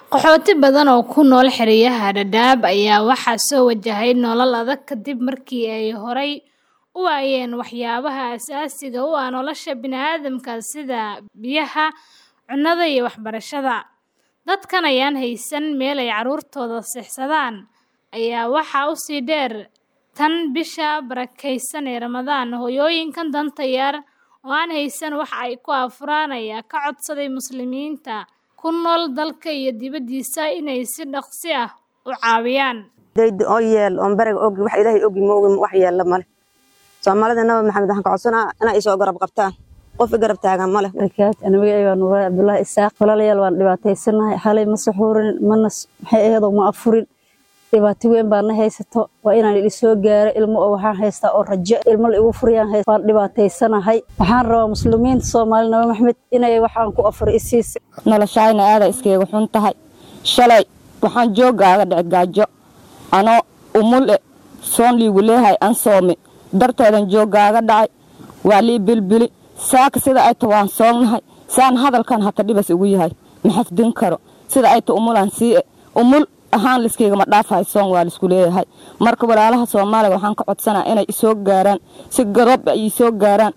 Qaxooti badan oo ku nool xeryaha Dadaab ayaa waxaa soo wajahday nolol adag kadib markii ay horay u waayeen waxyaabaha aasaasiga u ah nolosha bini'aadamka sida biyaha, cunnada iyo waxbarashada. Dadkan aan haysan meel ay carruurtooda seexdaan ayaa waxaa u sii dheer tan bisha barakeysan ee Ramadaan. Hooyooyinkan danta yar oo aan haysan wax ay ku afuraan ayaa ka codsaday Muslimiinta ku nool dalka iyo dibaddiisa inay si dhaqso ah u caawiyaan. dayda oo yeel oon bariga ogi wax ilaahay ogi ma ogi wax yeella male soomaalida nabi maxamed waxaan ka codsanaa inay isoo garab qabtaan qof i garab taagan male barakaat ana magacayga waa nuuray cabdullaahi isaaq walaalayaal waan dhibaataysanahay xalay ma saxuurin mana maxay aheedoo ma afurin dhibaato weyn baa na haysato waa inaan idin soo gaaro ilmo oo waxaan haystaa oo rajo ilmo la igu furiyaan haysta waan dhibaataysanahay waxaan rabaa muslimiinta soomaali nabi maxamed inay waxaan ku afur isiisa noloshayna aaday iskaga xun tahay shalay waxaan joogaaga dhici gaajo anoo umule soon liigu leehay an soome darteedan joogaaga dhacay waa lii bilbili saaka sida ay ta waan soomnahay saan hadalkan hata dhibas ugu yahay ma xafdin karo sida ay ta umulaan sii umul ahaan liskaygama dhaafahay soon waa laisku leeyahay marka walaalaha soomaaliga waxaan ka codsanaa inay isoo gaaraan si garoob ay isoo gaaraan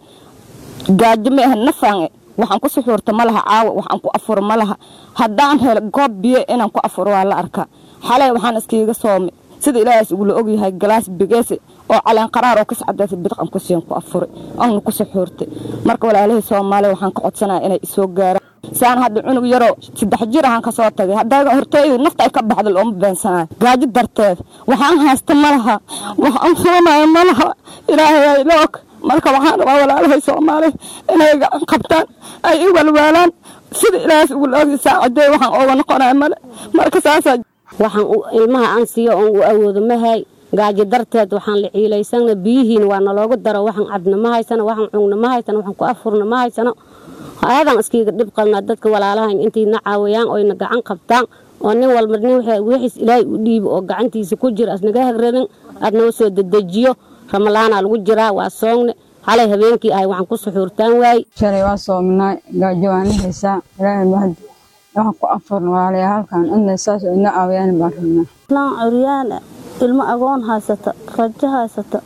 gaajo ma ahan nafaange waxaan ku suxuurta ma laha caawa waxaan ku afuro ma laha haddaan helo goob biyo inaan ku afuro waa la arkaa xalay waxaan iskiiga soomay sida ilaahaas ugula ogyahay galaas bigeese oo caleen qaraar oo kascadaasa bidqan ku siin ku afuray oona ku suxuurtay marka walaalahii soomaaliya waxaan ka codsanaya inay isoo gaaraan saan hadda cunug yaroo saddex jir ahaan ka soo tagay haddaa horteyda nafta ay ka baxda looma beensanayo gaajo darteed waxaan haysta ma laha waxaan soonayo ma laha ilaahay ay la og marka waxaan rabaa walaalahay soomaaliya inay gacan qabtaan ay i walwaalaan sida ilaahaas ugula ogyahay saacadeey waxaan ooga noqonaya male marka saasaa waxaan ilmaha aan siiyo oon u awoodo mahay gaajo darteed waxaan la ciilaysana biyihiina waa naloogu daro waxaan cabna ma haysano waxaan cugna ma haysano waxaan ku afurna ma haysano aadaan iskiiga dhib qalnaa dadka walaalahan intayna caawiyaan oyna gacan qabtaan oo nin walba nin wixiis ilaahay u dhiibo oo gacantiisa ku jira asnaga hagrabin aadnoo soo dedejiyo ramalaanaa lagu jiraa waa soogne xalay habeenkii ahay waxaan ku suxuurtaan waaye shalay waa soominaa gaajo waan la haysaa ilaahay mahad waxaan ku afurna waalaya halkan inay saas ina caawiyaan baan rabnaa islaan curyaana ilmo agoon haysata rajo haysata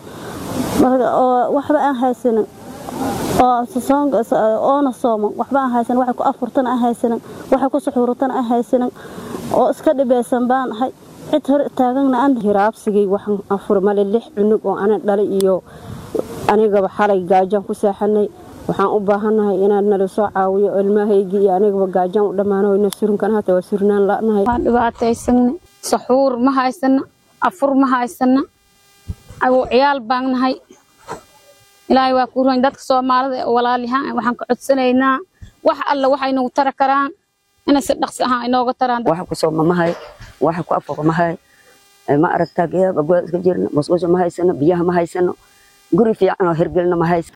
oo waxba aan haysanin oona sooman waxba aan haysanin waxay ku afurtana aan haysanin waxay ku suxuurtana aan haysanin oo iska dhibeysan baan ahay cid hor taagana aan hiraabsigay waxaan afur male lix cunug oo ana dhalay iyo anigaba xalay gaajaan ku seexanay waxaan u baahannahay inaad nala soo caawiyo ilmahaygii iyo anigaba gaajaan u dhammaano nafsurinkan hata waa surnaan la'nahay waan dhibaataysanna saxuur ma haysana afur ma haysana agu ciyaal baan nahay ilaahay waa kuu roon dadka soomaalida ee walaalyahaan waxaan ka codsanaynaa wax alla waxay nagu tara karaan inay si dhaqsi ahaan inooga taraan waxa ku sooma mahay waxa ku afuro mahay ma aragtaa geeba goa iska jirna musqusha ma haysano biyaha ma haysano guri fiican oo hirgelina ma haysano